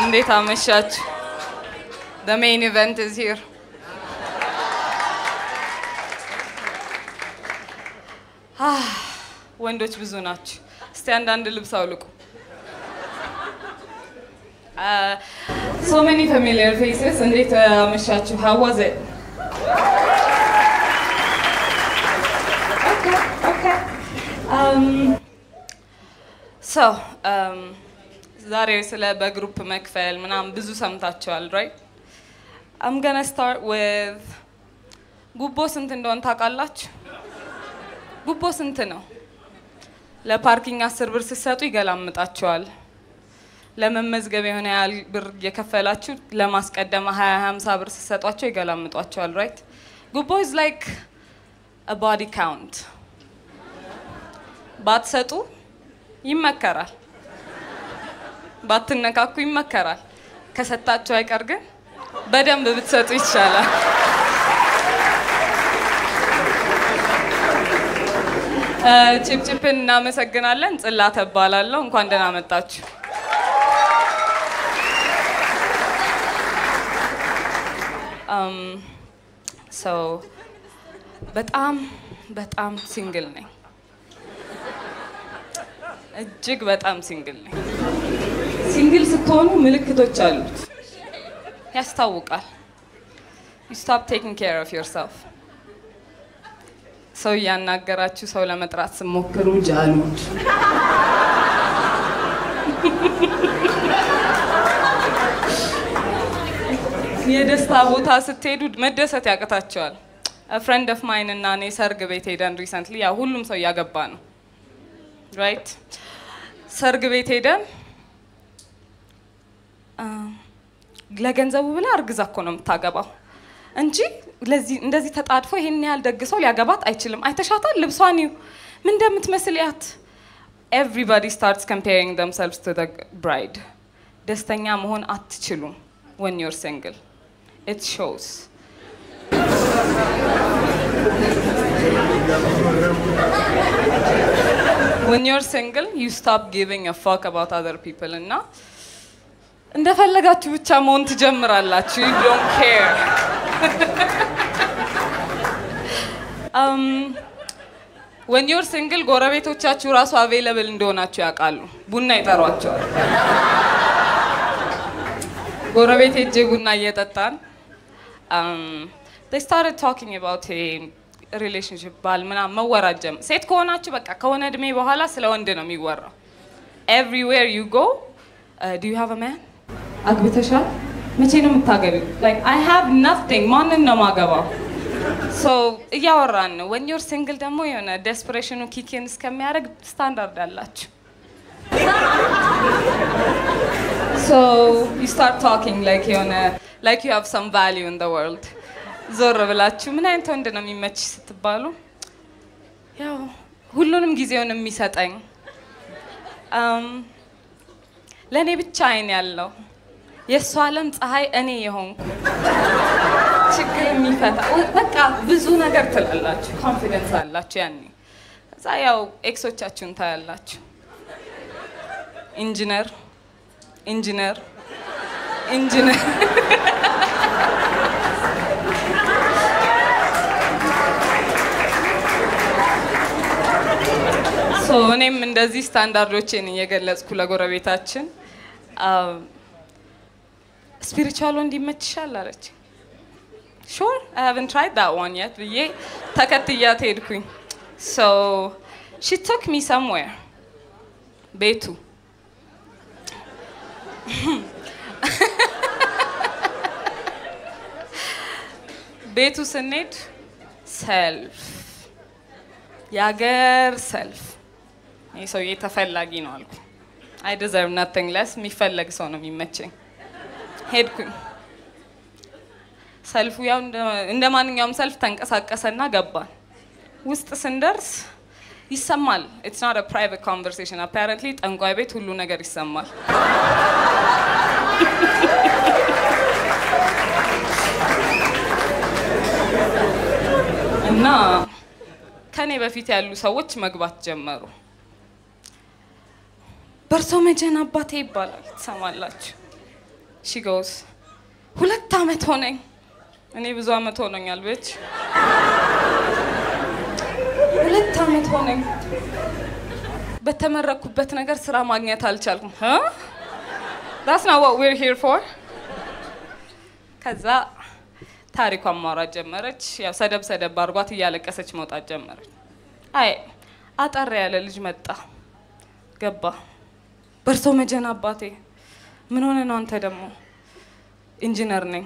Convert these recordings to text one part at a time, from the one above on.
እንዴት አመሻችሁ? The main event is here. Ah, ወንዶች ብዙ ናቸው። እስቲ አንዳንድ ልብስ አውልቁ። Uh, so many familiar faces. እንዴት አመሻችሁ? How was it? Okay, okay. Um, so, um, ዛሬ ስለ በግሩፕ መክፈል ምናምን ብዙ ሰምታችኋል right? I'm gonna start with ጉቦ ስንት እንደሆነ ታውቃላችሁ? ጉቦ ስንት ነው? ለፓርኪንግ አስር ብር ስትሰጡ ይገላምጣችኋል። ለመመዝገብ የሆነ ያህል ብር እየከፈላችሁ ለማስቀደም ሀያ ሀምሳ ብር ስትሰጧቸው ይገላምጧቸዋል ራይት ጉቦ ኢዝ ላይክ ባዲ ካውንት ባትሰጡ ይመከራል ባትነካኩ ይመከራል ከሰጣችሁ አይቀር ግን በደንብ ብትሰጡ ይቻላል ጭፕጭፕን እናመሰግናለን ጽላተ እባላለሁ እንኳን ደህና መጣችሁ ሰው በጣም በጣም ሲንግል ነኝ። እጅግ በጣም ሲንግል ነኝ። ሲንግል ስትሆኑ ምልክቶች አሉት፣ ያስታውቃል። ዩ ስቶፕ ቴኪንግ ኬር ኦፍ ዮርሰልፍ። ሰው እያናገራችሁ ሰው ለመጥራት ስሞክሩ ጃሉድ የደስታ ቦታ ስትሄዱ መደሰት ያቅታቸዋል። ፍሬንድ ኦፍ ማይን እና እኔ ሰርግ ቤት ሄደን ሪሰንትሊ ያው ሁሉም ሰው እያገባ ነው ራይት። ሰርግ ቤት ሄደን ለገንዘቡ ብላ እርግዛ እኮ ነው የምታገባው እንጂ ለዚህ እንደዚህ ተጣድፎ ይሄን ያህል ደግሰው ሊያገባት አይችልም። አይተሻታል? ልብሷን ይዩ ምን እንደምትመስል ያት። ኤቭሪባዲ ስታርትስ ኮምፔሪንግ ደምሰልቭስ ቱ ብራይድ። ደስተኛ መሆን አትችሉም when you're single. It shows. when you're single, you stop giving a fuck about other people እና እንደፈለጋችሁ ብቻ መሆን ትጀምራላችሁ። You don't care. um, when you're single ጎረቤቶቻችሁ ራሱ አቬይለብል እንደሆናችሁ ያውቃሉ። ቡና ይጠሯቸዋል። ጎረቤት ሄጄ ቡና እየጠጣን they started talking about a relationship ባል ምናምን መወራት ጀመር። ሴት ከሆናችሁ በቃ ከሆነ እድሜ በኋላ ስለ ወንድ ነው የሚወራው። everywhere you go uh, do you have a man አግብተሻል? መቼ ነው የምታገቢው? like I have nothing ማንን ነው ማገባው? so እያወራን ነው። when you're single ደግሞ የሆነ desperation ኪኪን እስከሚያደርግ ስታንዳርድ አላችሁ። So you start talking like የሆነ like you have some value in the world. ዞር ብላችሁ ምን አይነት ወንድ ነው የሚመች ስትባሉ ያው ሁሉንም ጊዜውን የሚሰጠኝ ለእኔ ብቻ አይን ያለው የእሱ ዓለም ፀሐይ እኔ የሆንኩ ችግር የሚፈታ በቃ ብዙ ነገር ትላላችሁ። ኮንፊደንስ አላችሁ ያኔ። ከዛ ያው ኤክሶቻችሁን ታያላችሁ። ኢንጂነር ኢንጂነር ኢንጂነር ሶ እኔም እንደዚህ ስታንዳርዶችን እየገለጽኩ ለጎረቤታችን ስፒሪቹዋል ወንድ ይመችሻል አለች። ሹር አይ ሃቭን ትራይድ ዳት ዋን የት ብዬ ተከትያት ሄድኩኝ። ሶ ሺ ቶክ ሚ ሰምዌር ቤቱ ቤቱ ስንሄድ ሰልፍ የሀገር ሰልፍ ይህ ሰውዬ ተፈላጊ ነው አልኩ። አይ ዲዘርቭ ናቲንግ ለስ የሚፈለግ ሰው ነው የሚመቸኝ። ሄድኩኝ። ሰልፉ ያው እንደ ማንኛውም ሰልፍ ተንቀሳቀሰና ገባን። ውስጥ ስንደርስ ይሰማል። ኢትስ ናት ፕራይቬት ኮንቨርሴሽን አፓረንትሊ ጠንቋይ ቤት ሁሉ ነገር ይሰማል። እና ከኔ በፊት ያሉ ሰዎች መግባት ጀመሩ። በእርሶ መጀን አባቴ ይባላል ትሰማላችሁ። ሺ ጎስ ሁለት ዓመት ሆነኝ። እኔ ብዙ ዓመት ሆኖኛል ብች ሁለት ዓመት ሆነኝ። በተመረኩበት ነገር ስራ ማግኘት አልቻልኩም። ዳስ ና ዋት ዌር ሂር ፎር። ከዛ ታሪኳን ማውራት ጀመረች። ያው ሰደብ ሰደብ አድርጓት እያለቀሰች መውጣት ጀመረች። አይ አጠር ያለ ልጅ መጣ ገባ። በእርሶ መጀን አባቴ ምን ሆነ ነው? አንተ ደግሞ ኢንጂነር ነኝ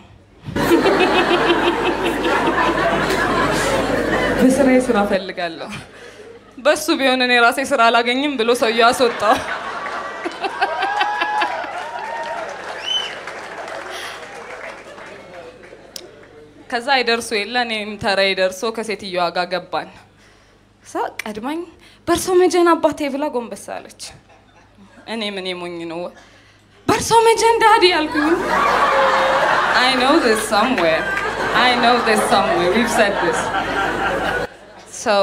በስራዬ ስራ ፈልጋለሁ። በሱ ቢሆን እኔ ራሴ ስራ አላገኝም ብሎ ሰውዬው አስወጣው። ከዛ አይደርሱ የለ እኔም ተራዬ ደርሶ ከሴትዮዋ ጋር ገባን። ሳ ቀድማኝ በእርሶ መጀን አባቴ ብላ ጎንበስ አለች። እኔ ምን ሞኝ ነው በእርሶ መጀን ዳዲ አልኩኝ። I know this somewhere. I know this somewhere. We've said this. So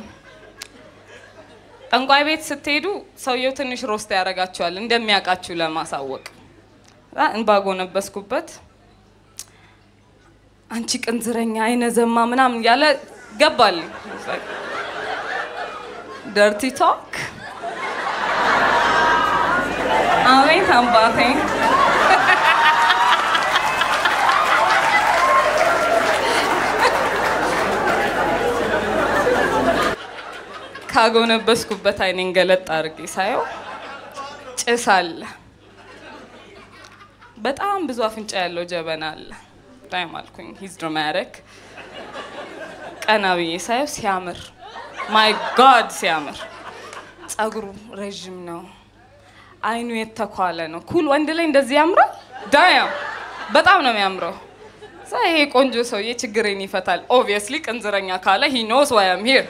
ጠንቋይ ቤት ስትሄዱ ሰውየው ትንሽ ሮስት ያደርጋችኋል እንደሚያውቃችሁ ለማሳወቅ። እንባ ጎነበስኩበት። አንቺ ቅንዝረኛ አይነ ዘማ ምናምን ያለ ገባልኝ። ደርቲ ቶክ አቤት አባቴ ካጎነበስኩበት አይኔን ገለጥ አድርጌ ሳየው ጭስ አለ። በጣም ብዙ አፍንጫ ያለው ጀበና አለ። ታይም አልኩኝ ሂዝ ድራማቲክ። ቀና ብዬ ሳየው ሲያምር፣ ማይ ጋድ ሲያምር፣ ጸጉሩ ረዥም ነው፣ አይኑ የተኳለ ነው። ኩል ወንድ ላይ እንደዚህ ያምራል። ዳያም በጣም ነው የሚያምረው። ዛ ይሄ ቆንጆ ሰውዬ ችግሬን ይፈታል። ኦብቪየስሊ ቅንዝረኛ ካለ ሂ ኖስ ዋይ አም ሂር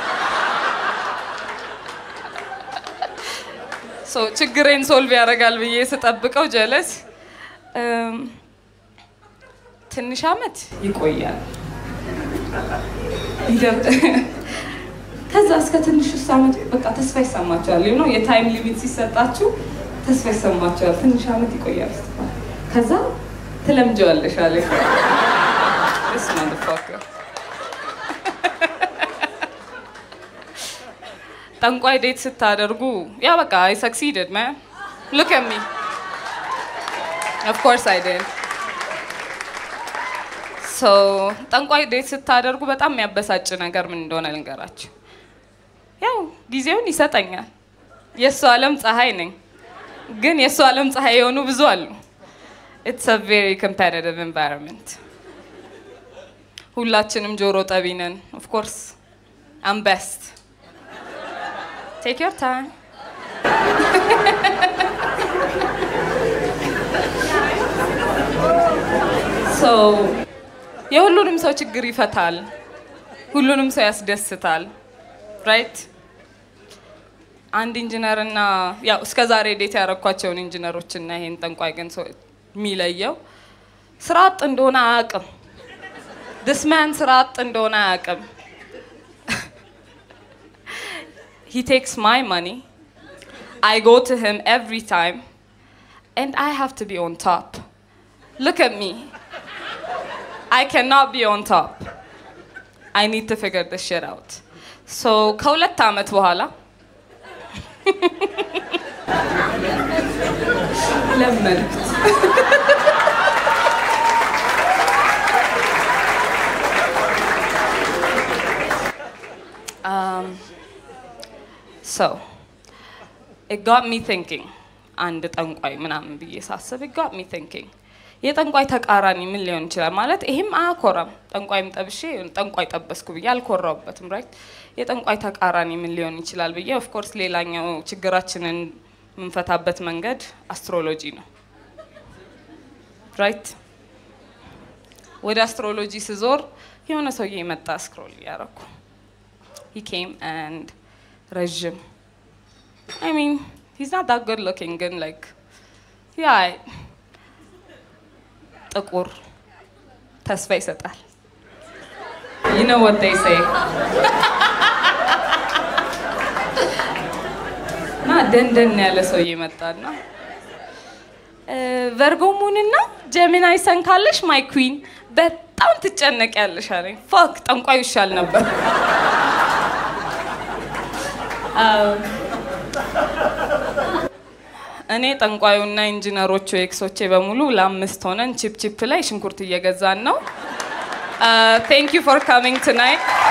ችግሬን ሶልቭ ያደርጋል ብዬ ስጠብቀው ጀለስ ትንሽ አመት ይቆያል። ከዛ እስከ ትንሽ ውስጥ አመት በቃ ተስፋ ይሰማቸዋል። ነው የታይም ሊሚት ሲሰጣችሁ ተስፋ ይሰማቸዋል። ትንሽ አመት ይቆያል። ከዛ ትለምጀዋለሽ አለ ጠንቋይ ዴት ስታደርጉ ያ በቃ አይ ሰክሲድድ ማ ሉክ አት ሚ ኦፍ ኮርስ አይ ዲድ ሶ ጠንቋይ ዴት ስታደርጉ በጣም የሚያበሳጭ ነገር ምን እንደሆነ ልንገራችሁ። ያው ጊዜውን ይሰጠኛል። የእሱ ዓለም ፀሐይ ነኝ፣ ግን የእሱ ዓለም ፀሐይ የሆኑ ብዙ አሉ። ኢትስ አ ቬሪ ኮምፓቲቲቭ ኤንቫይሮንመንት። ሁላችንም ጆሮ ጠቢ ነን። ኦፍ ኮርስ አም ቤስት Take your time. so የሁሉንም ሰው ችግር ይፈታል። ሁሉንም ሰው ያስደስታል። ራይት አንድ ኢንጂነር እና ያው እስከ ዛሬ ዴት ያረኳቸውን ኢንጂነሮች እና ይሄን ጠንቋይ ግን የሚለየው ስራ አጥ እንደሆነ አያውቅም። ድስማን ስራ አጥ እንደሆነ አያውቅም። He takes my money. I go to him every time. And I have to be on top. Look at me. I cannot be on top. I need to figure this shit out. So, ከሁለት ዓመት በኋላ ለመድኩት። um, so it got me thinking አንድ ጠንቋይ ምናምን ብዬ ሳስብ it got me thinking የጠንቋይ ተቃራኒ ምን ሊሆን ይችላል ማለት ይሄም አያኮራም ጠንቋይም ጠብሼ ጠንቋይ ጠበስኩ ብዬ አልኮራውበትም ራይት የጠንቋይ ተቃራኒ ምን ሊሆን ይችላል ብዬ ኦፍኮርስ ሌላኛው ችግራችንን የምንፈታበት መንገድ አስትሮሎጂ ነው ራይት ወደ አስትሮሎጂ ስዞር የሆነ ሰውዬ የመጣ ስክሮል እያረኩ he came and ረዥም I mean he's not that good looking ግን like yeah ጥቁር ተስፋ ይሰጣል you know what they say እና ደንደን ያለ ሰውዬ መጣና ቨርጎሙንና ጀሚናይ ሰን ካለሽ ማይ ኩዊን በጣም ትጨነቂያለሽ አለኝ። ፋክ ጠንቋዩ ይሻል ነበር። እኔ ጠንቋዩና ኢንጂነሮቹ ኤክሶቼ በሙሉ ለአምስት ሆነን ቺፕ ቺፕ ላይ ሽንኩርት እየገዛን ነው። ቴንክ ዩ ፎር ካሚንግ ትናይት